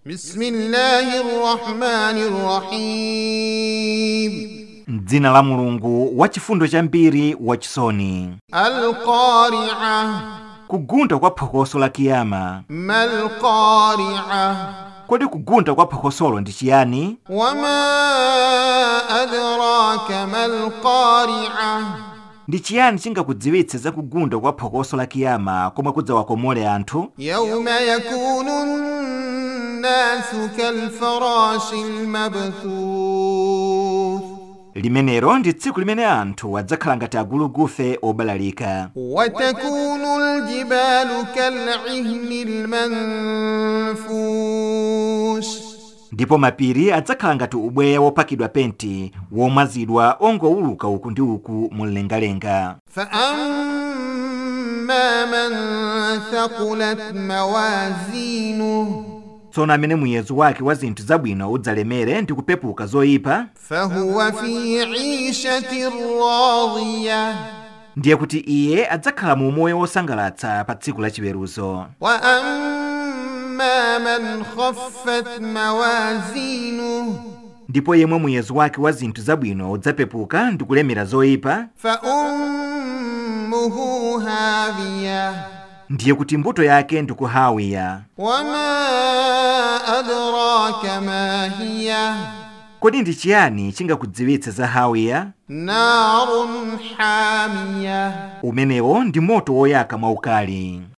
بسم الله الرحمن الرحيم m'dzina la mulungu wachifundo chambiri wachisoni القارعة kugunda kwa phokoso la kiyama ما القارعة kodi kugunda kwa phokosolo ndi chiyani وما أدراك ما القارعة ndi chiyani chingakudziwitse za kugunda kwa phokoso la kiyama komwe kudzawakomole anthu يوم يكون الناس كالفراش المبثوث limenelo ndi tsiku limene anthu adzakhala ngati agulugufe obalalika وتكون الجبال كالعهن المنفوش ndipo mapiri adzakhala ngati ubweya wopakidwa penti womwazidwa ongowuluka uku ndi uku mumlengalenga فأما من ثقلت موازينه tsono amene muyezo wake wa zinthu zabwino udzalemere ndi kupepuka zoyipa فهو في عيشة راضية ndiye kuti iye adzakhala mu umoyo wosangalatsa pa tsiku la chiweruzo وأما من خفت موازينه ndipo yemwe muyezo wake wa zinthu zabwino udzapepuka ndi kulemera zoyipa فأمه هاوية ndiye kuti mbuto yake ndi kuhawiya وما أدراك ما هي kodi ndi chiyani chingakudziwitse za hawiya نار حامية umenewo ndi moto woyaka mwaukali